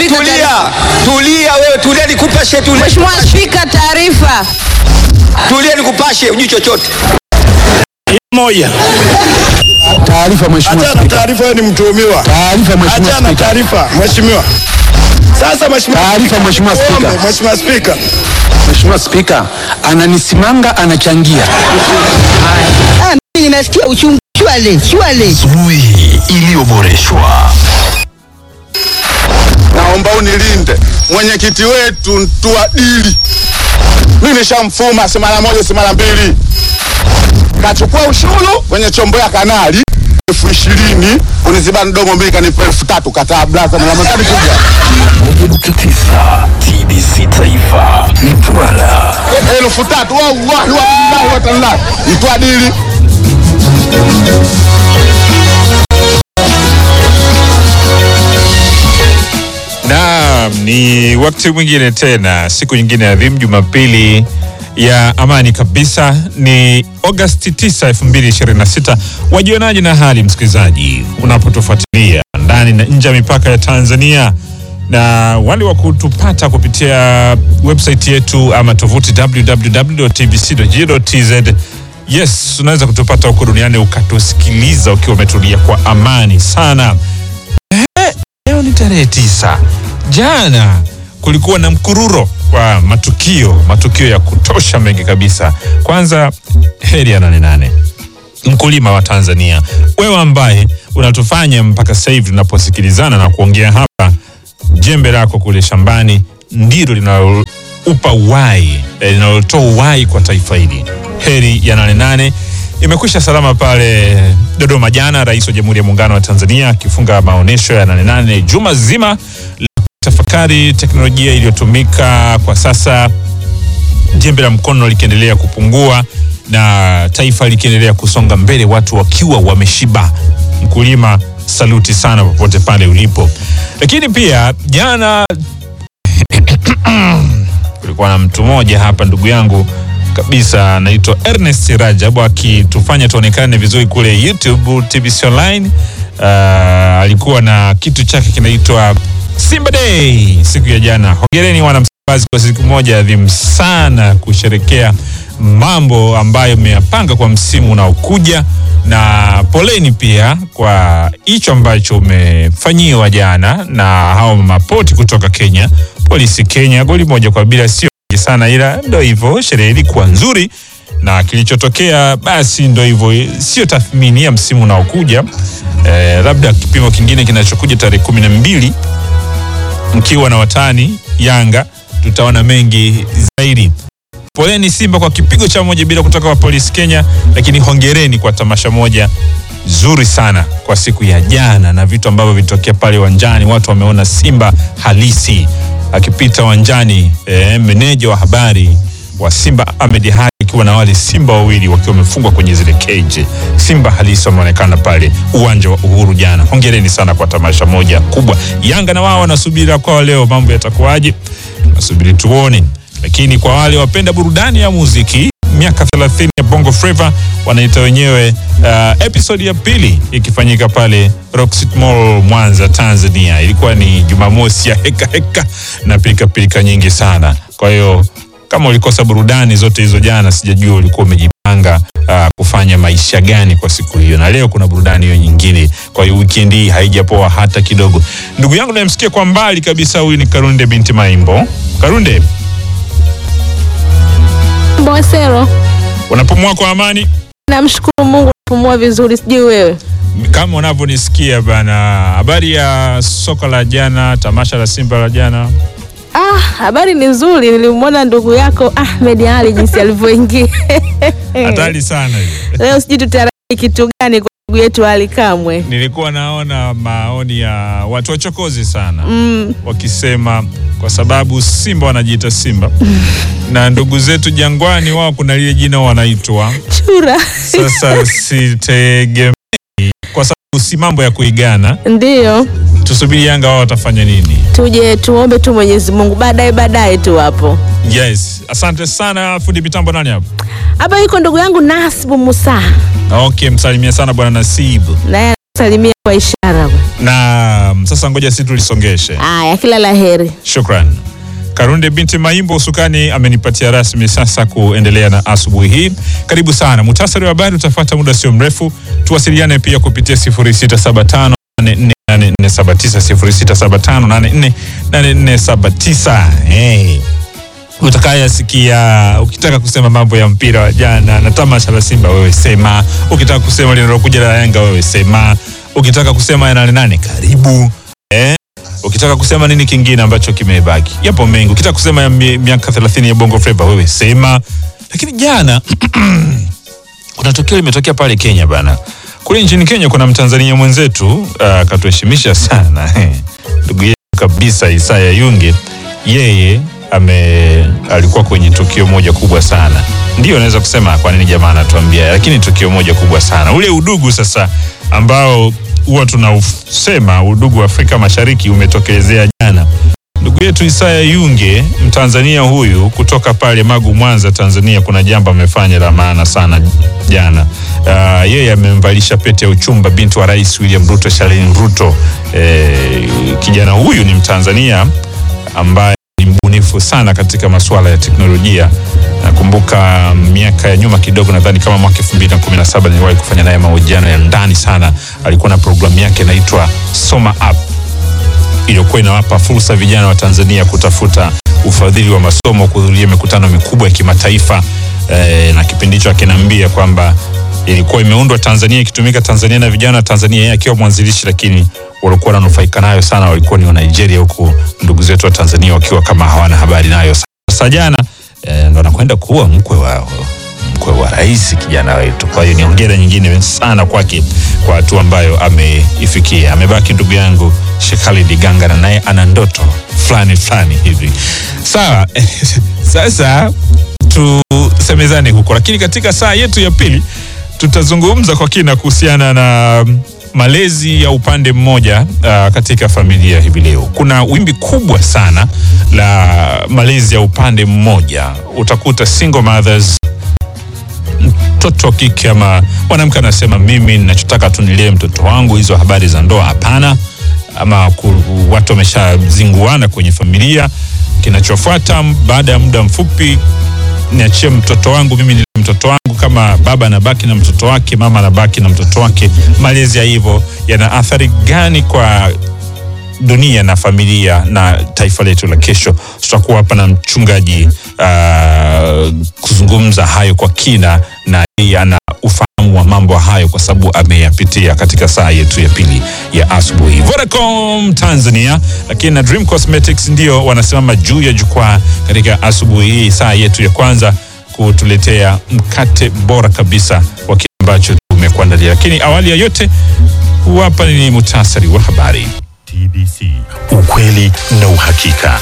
Spika, tulia, tulia wewe, tulia nikupashe, tulia, Mheshimiwa Spika, taarifa. tulia nikupashe, ujui chochote. Moja. Taarifa Mheshimiwa Achana Spika. taarifa, wewe ni mtuhumiwa. Taarifa Mheshimiwa Achana Spika. taarifa, mheshimiwa. Sasa mheshimiwa Taarifa, Mheshimiwa Spika. Ombe, Mheshimiwa Spika. Mheshimiwa Spika, ananisimanga anachangia. Ah, mimi nasikia uchungu. Shwale, shwale. Asubuhi iliyoboreshwa. Naomba unilinde mwenyekiti wetu Ntuadili, mimi nishamfuma si mara moja si mara mbili, kachukua ushuru kwenye chombo ya kanali elfu ishirini kuniziba mdomo, mbili kanipa elfu tatu kataa blaza na Ramadhani kuja Moja nukta tisa TBC Taifa Mtwara. elfu tatu wallahi wallahi watallahi Mtwadili Naam, ni wakati mwingine tena, siku nyingine adhimu, Jumapili ya amani kabisa. Ni Agosti 9, 2026. Wajionaje na hali msikilizaji, unapotufuatilia ndani na nje ya mipaka ya Tanzania na wale wa kutupata kupitia website yetu ama tovuti www.tbc.go.tz. Yes, unaweza kutupata huko duniani ukatusikiliza ukiwa umetulia kwa amani sana. Leo ni tarehe tisa. Jana kulikuwa na mkururo wa matukio, matukio ya kutosha mengi kabisa. Kwanza, heri ya nane nane mkulima wa Tanzania, wewe ambaye unatufanya mpaka sasa hivi tunaposikilizana na kuongea hapa, jembe lako kule shambani ndilo linaloupa uhai, eh, linalotoa uhai kwa taifa hili. Heri ya nane nane imekwisha salama pale Dodoma jana, Rais wa Jamhuri ya Muungano wa Tanzania akifunga maonyesho ya nane nane juma zima la tafakari teknolojia iliyotumika kwa sasa jembe la mkono likiendelea kupungua na taifa likiendelea kusonga mbele, watu wakiwa wameshiba. Mkulima, saluti sana popote pale ulipo. Lakini pia jana kulikuwa na mtu mmoja hapa, ndugu yangu kabisa, anaitwa Ernest Rajabu akitufanya tuonekane vizuri kule YouTube TBC Online. Uh, alikuwa na kitu chake kinaitwa Simba Day siku ya jana. Hongereni wana Msimbazi kwa siku moja adhimu sana kusherekea mambo ambayo mmeyapanga kwa msimu unaokuja, na poleni pia kwa hicho ambacho umefanyiwa jana na hao mapoti kutoka Kenya. Polisi Kenya goli moja kwa bila, sio nyingi sana, ila ndo hivyo, sherehe ilikuwa nzuri na kilichotokea basi ndo hivyo, sio tathmini ya msimu unaokuja. Eh, labda kipimo kingine kinachokuja tarehe kumi na mbili mkiwa na watani Yanga tutaona mengi zaidi. Poleni Simba kwa kipigo cha moja bila kutoka kwa Polisi Kenya, lakini hongereni kwa tamasha moja zuri sana kwa siku ya jana na vitu ambavyo vilitokea pale uwanjani. Watu wameona Simba halisi akipita uwanjani. E, meneja wa habari wa Simba Ahmed Haji akiwa na wale Simba wawili wakiwa wamefungwa kwenye zile cage. Simba halisi wameonekana pale uwanja wa Uhuru jana. Hongereni sana kwa tamasha moja kubwa. Yanga na wao wanasubiri kwao leo, mambo yatakuwaje? Tunasubiri tuone, lakini kwa wale wapenda burudani ya muziki miaka 30 ya Bongo Flava wanaita wenyewe uh, episode ya pili ikifanyika pale Rockcity Mall Mwanza, Tanzania. Ilikuwa ni Jumamosi ya heka heka na pilika pilika nyingi sana. Kwa hiyo kama ulikosa burudani zote hizo jana, sijajua ulikuwa umejipanga uh, kufanya maisha gani kwa siku hiyo, na leo kuna burudani hiyo nyingine. Kwa hiyo weekend hii haijapoa hata kidogo. Ndugu yangu nayemsikia kwa mbali kabisa, huyu ni Karunde binti Maimbo. Karunde, Mbosero, unapumua kwa amani? namshukuru Mungu napumua vizuri, sijui wewe. kama unavyonisikia bana, habari ya soka la jana, tamasha la Simba la jana. Ah, habari ni nzuri. Nilimwona ndugu yako Ahmed Ali jinsi alivyoingia Hatari sana hiyo. leo, sijui tutarajii kitu gani kwa ndugu yetu Ali Kamwe. Nilikuwa naona maoni ya watu wachokozi sana Mm, wakisema kwa sababu Simba wanajiita Simba na ndugu zetu Jangwani wao kuna lile jina wanaitwa. chura Sasa sitegemei, kwa sababu si mambo ya kuigana. ndiyo Tusubiri Yanga wao watafanya nini. tuje tuombe tu Mwenyezi Mungu, baadaye baadaye tu hapo. Yes, asante sana fundi mitambo. Nani hapo? Hapa yuko ndugu yangu Nasibu Musa, Okay, msalimia sana bwana Nasibu. naye salimia kwa ishara. na sasa ngoja si tulisongeshe. Aya, kila la heri. Shukran. Karunde binti Maimbo usukani amenipatia rasmi sasa kuendelea na asubuhi hii. Karibu sana. Muhtasari wa habari utafuata muda sio mrefu. Tuwasiliane pia kupitia 0675 8479 0675 hey. Utakayasikia ukitaka kusema mambo ya mpira wa jana na tamasha la Simba, wewe sema. Ukitaka kusema linalokuja la Yanga, wewe sema. Ukitaka kusema ya nane nane, karibu eh? Ukitaka kusema nini kingine ambacho kimebaki, yapo mengi. Ukitaka kusema ya mi- miaka 30 ya Bongo Flava, wewe sema. Lakini jana kuna tukio limetokea pale Kenya bana. Kule nchini Kenya kuna Mtanzania mwenzetu akatuheshimisha sana ndugu yetu kabisa Isaya Yunge, yeye ame alikuwa kwenye tukio moja kubwa sana. Ndio naweza kusema kwa nini jamaa anatuambia, lakini tukio moja kubwa sana, ule udugu sasa ambao huwa tunausema udugu wa Afrika Mashariki umetokelezea jana. Ndugu yetu Isaya Yunge, Mtanzania huyu kutoka pale Magu, Mwanza, Tanzania, kuna jambo amefanya la maana sana jana. Uh, yeye amemvalisha pete ya uchumba binti wa Rais William Ruto, Shalin Ruto. Eh, kijana huyu ni Mtanzania ambaye ni mbunifu sana katika masuala ya teknolojia. Nakumbuka miaka ya nyuma kidogo, nadhani kama mwaka 2017 niliwahi kufanya naye mahojiano ya ndani sana. Alikuwa na programu yake inaitwa Soma App iliyokuwa inawapa fursa vijana wa Tanzania kutafuta ufadhili wa masomo, kuhudhuria mikutano mikubwa ya kimataifa e, na kipindi hicho akiniambia kwamba ilikuwa imeundwa Tanzania, ikitumika Tanzania na vijana wa Tanzania, yeye akiwa mwanzilishi, lakini walikuwa wananufaika nayo sana walikuwa ni wa Nigeria, huku ndugu zetu wa Tanzania wakiwa kama hawana habari nayo. Sasa jana e, ndo anakwenda kuwa mkwe wao mkwe wa rais kijana wetu. Kwa hiyo ni hongera nyingine sana kwake kwa hatua ambayo ameifikia. Amebaki ndugu yangu Sheikh Khalid Ganga, na naye ana ndoto fulani fulani hivi. Sawa, sasa tusemezane huko, lakini katika saa yetu ya pili tutazungumza kwa kina kuhusiana na malezi ya upande mmoja uh, katika familia hivi leo. Kuna wimbi kubwa sana la malezi ya upande mmoja, utakuta single mothers mtoto wa kike ama mwanamke anasema mimi ninachotaka tu nilee mtoto wangu, hizo habari za ndoa hapana, ama ku, watu wameshazinguana kwenye familia. Kinachofuata baada ya muda mfupi, niachie mtoto wangu mimi nilee mtoto wangu. Kama baba anabaki na mtoto wake, mama anabaki na mtoto wake. Malezi ya hivyo yana athari gani kwa dunia na familia na taifa letu la kesho. Tutakuwa hapa na mchungaji uh, kuzungumza hayo kwa kina, na yeye ana ufahamu wa mambo hayo kwa sababu ameyapitia katika saa yetu ya pili ya asubuhi. Vodacom Tanzania lakini na Dream Cosmetics ndio wanasimama juu ya jukwaa katika asubuhi hii, saa yetu ya kwanza kutuletea mkate bora kabisa wa kile ambacho tumekuandalia. Lakini awali ya yote, huu hapa ni muhtasari wa habari. TBC, ukweli na uhakika.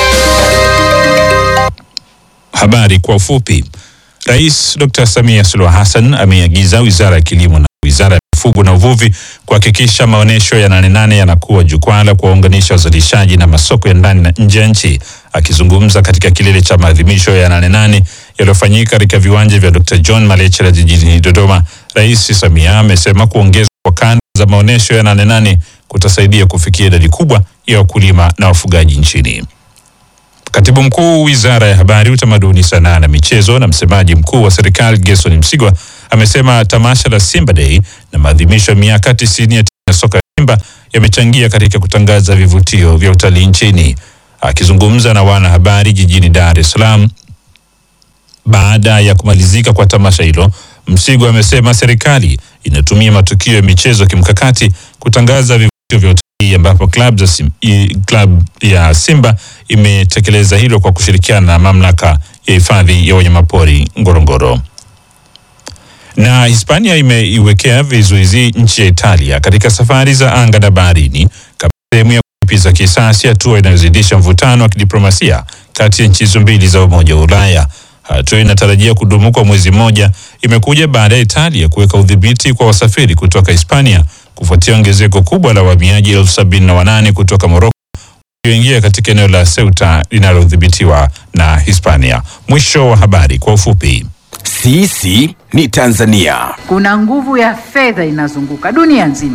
Habari kwa ufupi. Rais Dr. Samia Suluhu Hassan ameagiza Wizara ya Kilimo na Wizara ya Mifugo na Uvuvi kuhakikisha maonyesho ya Nane Nane yanakuwa jukwaa la kuwaunganisha wazalishaji na masoko ya ndani na nje ya nchi. Akizungumza katika kilele cha maadhimisho ya Nane Nane yaliyofanyika katika viwanja vya Dr. John Malechela jijini Dodoma, Rais Samia amesema kuongezwa kwa kanda za maonyesho ya Nane Nane kutasaidia kufikia idadi kubwa ya wakulima na wafugaji nchini. Katibu mkuu wizara ya habari, utamaduni, sanaa na michezo na msemaji mkuu wa serikali Gerson Msigwa amesema tamasha la Simba Day na maadhimisho ya miaka 90 ya timu ya soka ya Simba yamechangia katika kutangaza vivutio vya utalii nchini. Akizungumza na wanahabari jijini Dar es Salaam baada ya kumalizika kwa tamasha hilo, Msigwa amesema serikali inatumia matukio ya michezo kimkakati kutangaza vivutio vya utalii ambapo klabu za Sim, i- klabu ya Simba imetekeleza hilo kwa kushirikiana na mamlaka ya hifadhi ya wanyamapori Ngorongoro. Na Hispania imeiwekea vizuizi nchi ya Italia katika safari za anga na baharini kama sehemu ya kulipiza kisasi, hatua inayozidisha mvutano wa kidiplomasia kati ya nchi hizo mbili za Umoja wa Ulaya. Hatua inatarajia kudumu kwa mwezi mmoja, imekuja baada ya Italia kuweka udhibiti kwa wasafiri kutoka Hispania kufuatia ongezeko kubwa la wahamiaji elfu sabini na wanane kutoka Moroko walioingia katika eneo la Ceuta linalodhibitiwa na Hispania. Mwisho wa habari kwa ufupi. Sisi ni Tanzania. Kuna nguvu ya fedha inazunguka dunia nzima,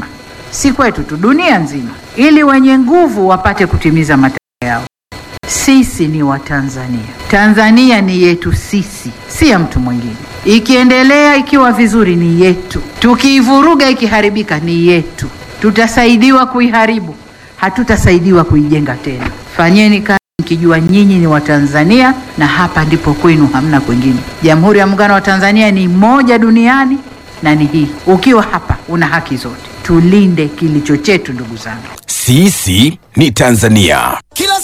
si kwetu tu, dunia nzima, ili wenye nguvu wapate kutimiza matakwa yao. Sisi ni Watanzania. Tanzania ni yetu sisi, si ya mtu mwingine. Ikiendelea ikiwa vizuri ni yetu, tukiivuruga ikiharibika ni yetu. Tutasaidiwa kuiharibu, hatutasaidiwa kuijenga tena. Fanyeni kazi mkijua nyinyi ni Watanzania na hapa ndipo kwenu, hamna kwingine. Jamhuri ya Muungano wa Tanzania ni moja duniani na ni hii. Ukiwa hapa una haki zote. Tulinde kilicho chetu, ndugu zangu. Sisi ni Tanzania. Kila